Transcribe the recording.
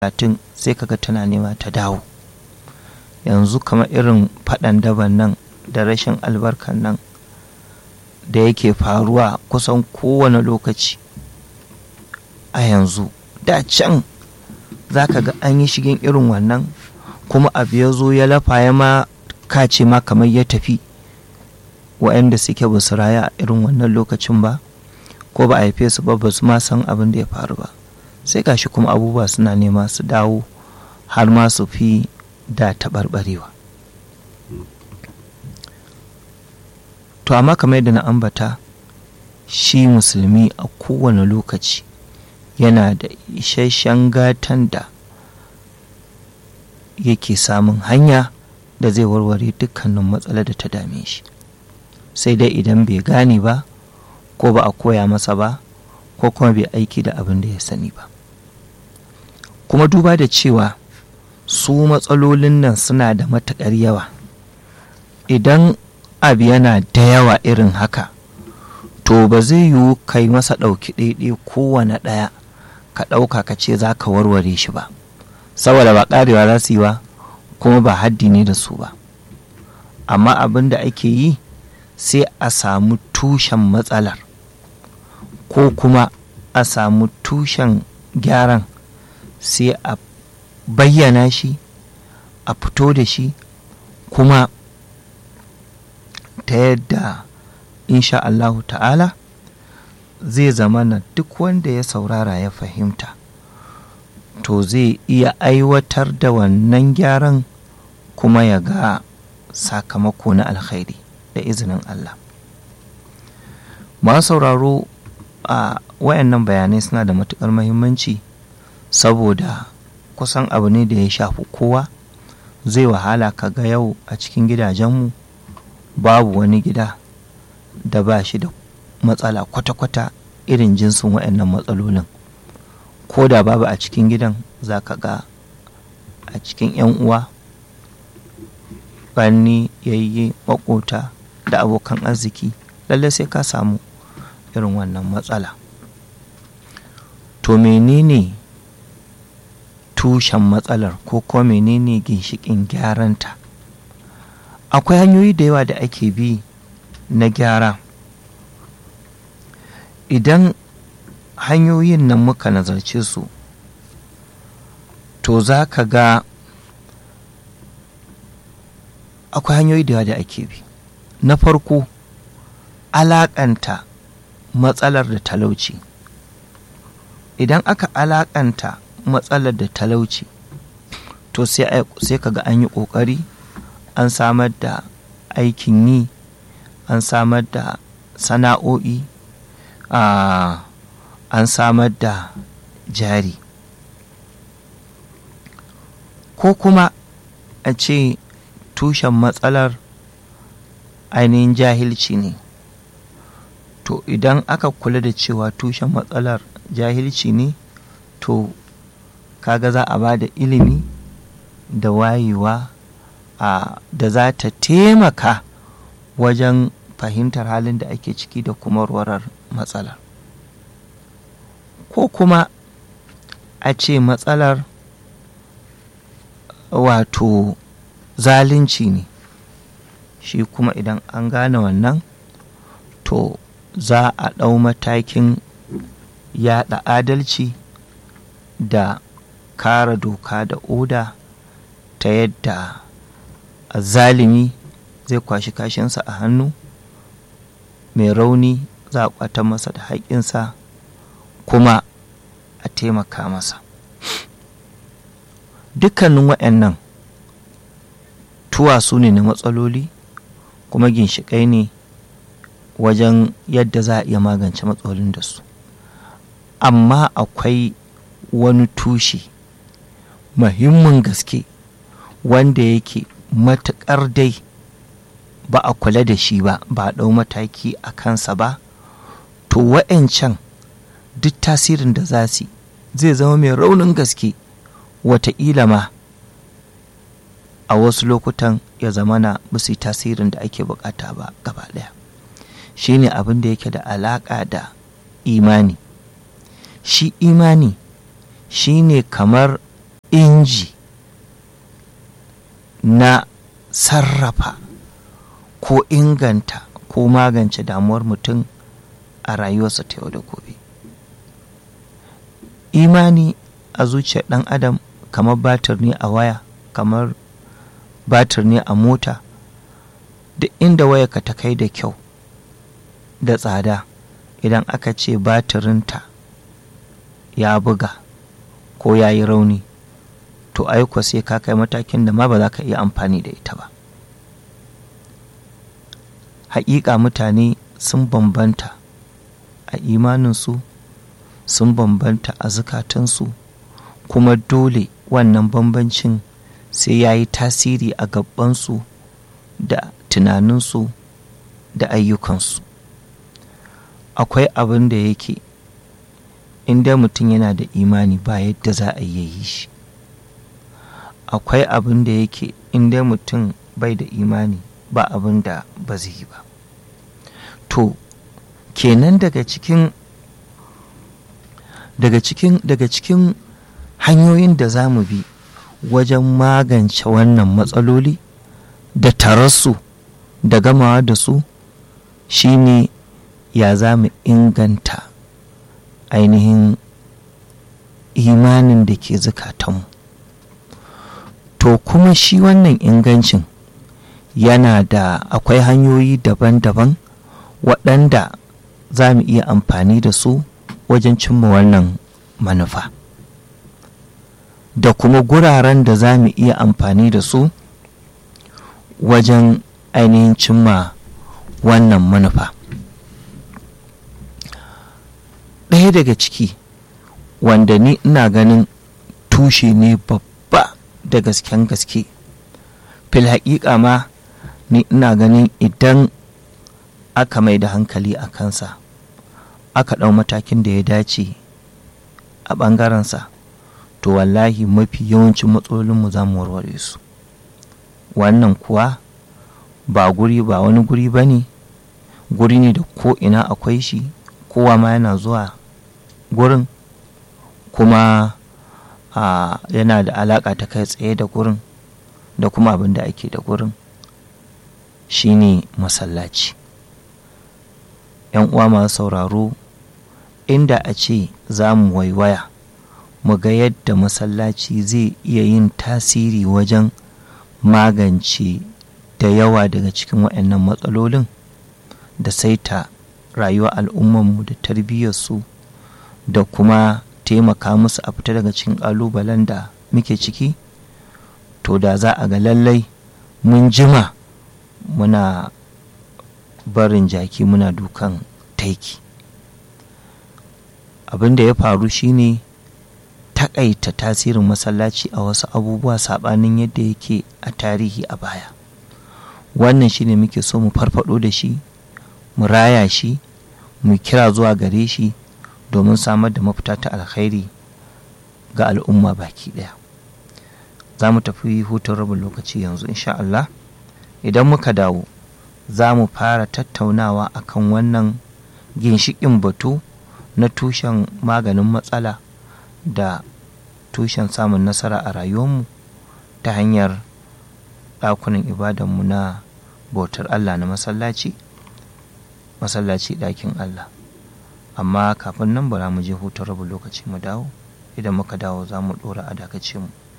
talatin sai kaga tana nema ta dawo yanzu kamar irin faɗan daban nan da rashin albarkan nan da yake faruwa kusan kowane lokaci a yanzu da can za ka ga an yi shigin irin wannan kuma abu ya zo ya lafa ya ma kace ma kamar ya tafi wa'anda suke ba su raya a irin wannan lokacin ba ko ba a haife su ba ba su ma san abin da ya faru ba sai gashi kuma abubuwa suna nema su dawo har ma su fi da taɓarɓarewa to amma kamar yadda na ambata shi musulmi a kowane lokaci yana da isasshen gatan da yake samun hanya da zai warware dukkanin matsalar da ta dame shi sai dai idan bai gane ba ko ba a koya masa ba ko kuma bai aiki da abin da ya sani ba kuma duba da cewa su matsalolin nan suna da matuƙar yawa idan abu yana da yawa irin haka to ba zai yiwu kai masa ɗauki ɗaiɗai kowane ɗaya ka ɗauka ka ce za ka warware shi ba saboda ba ƙarewa za su yi ba kuma ba haddi ne da su ba amma abin da ake yi sai a samu tushen matsalar ko kuma a samu tushen gyaran sai a bayyana shi a fito da shi kuma ta yadda insha Allahu ta'ala zai zama na duk wanda ya saurara ya fahimta to zai iya aiwatar da wannan gyaran kuma ya ga sakamako na alkhairi da izinin Allah masu sauraro a wayannan bayanai suna da matukar mahimmanci saboda kusan abu ne da ya shafi kowa zai wahala ka ga yau a cikin gidajenmu babu wani gida da ba shi da matsala kwata-kwata irin jinsin wayannan matsalolin ko da babu a cikin gidan za ka ga a cikin 'yan uwa ƙanni yayye makota da abokan arziki lalle sai ka samu irin wannan matsala to menene tushen matsalar ko kuma menene ginshikin gyaranta akwai hanyoyi da yawa da ake bi na gyara idan hanyoyin nan muka nazarce su to za ka ga akwai hanyoyi da yawa da ake bi na farko alaƙanta matsalar da talauci idan aka alaƙanta matsalar da talauci to sai ka ga an yi ƙoƙari an samar da aikin yi an samar da sana'o'i an samar da jari ko kuma a ce tushen matsalar ainihin jahilci ne to idan aka kula da cewa tushen matsalar jahilci ne to kaga za a ba da ilimi da wayewa a da za ta taimaka wajen fahimtar halin da ake ciki da kuma warwarar matsalar ko kuma a ce matsalar wato zalunci ne shi kuma idan an gane wannan to za a ɗau matakin yaɗa adalci da kare doka da oda ta yadda zalimi zai kwashi kashinsa a hannu mai rauni za a kwata masa da haƙƙinsa kuma a taimaka masa dukkanin waɗannan tuwasu ne na matsaloli kuma ginshiƙai ne wajen yadda za a iya magance matsalolin da su amma akwai wani tushe muhimmin gaske wanda yake matuƙar dai ba a kula da shi ba ba a ɗau mataki a kansa ba to wa'yancan duk tasirin da za su zai zama mai raunin gaske wataƙila ma a wasu lokutan ya zama na musu tasirin da ake bukata ba gaba ɗaya shi ne abin da yake da alaƙa da imani shi imani shi ne kamar inji na sarrafa ko inganta ko magance damuwar mutum a rayuwarsa ta yau da gobe imani a zuciyar ɗan adam kamar batir ne a waya kamar batir ne a mota duk inda wayarka ta kai da kyau da tsada idan aka ce batirinta ya buga ko ya yi rauni to aiko sai ka kai matakin da ma ba za ka iya amfani da ita ba haƙiƙa mutane sun bambanta a imaninsu sun bambanta a zukatansu kuma dole wannan bambancin sai ya yi tasiri a gabansu da tunaninsu da ayyukansu akwai abin da yake inda mutum yana da imani ba yadda za a yi shi akwai abin da yake inda mutum bai da imani ba abin da ba zai yi ba to kenan daga cikin daga cikin daga cikin hanyoyin da za mu bi wajen magance wannan matsaloli da tararsu da gamawa da su shine ya za mu inganta ainihin imanin da ke zukatanmu to kuma shi wannan ingancin yana da akwai hanyoyi daban-daban waɗanda za mu iya amfani da su wajen cimma wannan manufa da kuma guraren da za mu iya amfani da su wajen ainihin cimma wannan manufa ɗaya daga ciki wanda ni ina ganin tushe ne babba da gasken gaske fil haƙiƙa ma ni ina ganin idan aka mai da hankali a kansa aka ɗau matakin da ya dace a ɓangarensa to wallahi mafi yawancin matsalolinmu za mu warware su wannan kuwa ba guri ba wani guri ba ne guri ne da ko ina akwai shi kowa ma yana zuwa gurin kuma a yana da alaƙa ta kai tsaye da gurin da kuma abin da ake da gurin shine masallaci yan uwa masu sauraro inda a ce za mu waiwaya mu ga yadda masallaci zai iya yin tasiri wajen magance da yawa daga cikin waɗannan matsalolin da saita rayuwar al'ummanmu da tarbiyyarsu da kuma taimaka musu a fita daga cikin ƙalubalen da muke ciki to da za a ga lallai mun jima muna barin jaki muna dukan taiki abin da ya faru shine takaita tasirin masallaci a wasu abubuwa saɓanin yadda yake a tarihi a baya wannan shine muke so mu farfado da shi mu raya shi mu kira zuwa gare shi domin samar da mafita ta alkhairi ga al'umma baki ɗaya za mu tafi hutun rabin lokaci yanzu insha Allah idan muka dawo za mu fara tattaunawa akan wannan ginshiƙin batu na tushen maganin matsala da tushen samun nasara a rayuwarmu ta hanyar ɗakunan ibadanmu na bautar Allah na masallaci masallaci ɗakin Allah amma kafin nan bara mu je hutun rabin lokaci mu dawo idan muka dawo za mu ɗora a dakace mu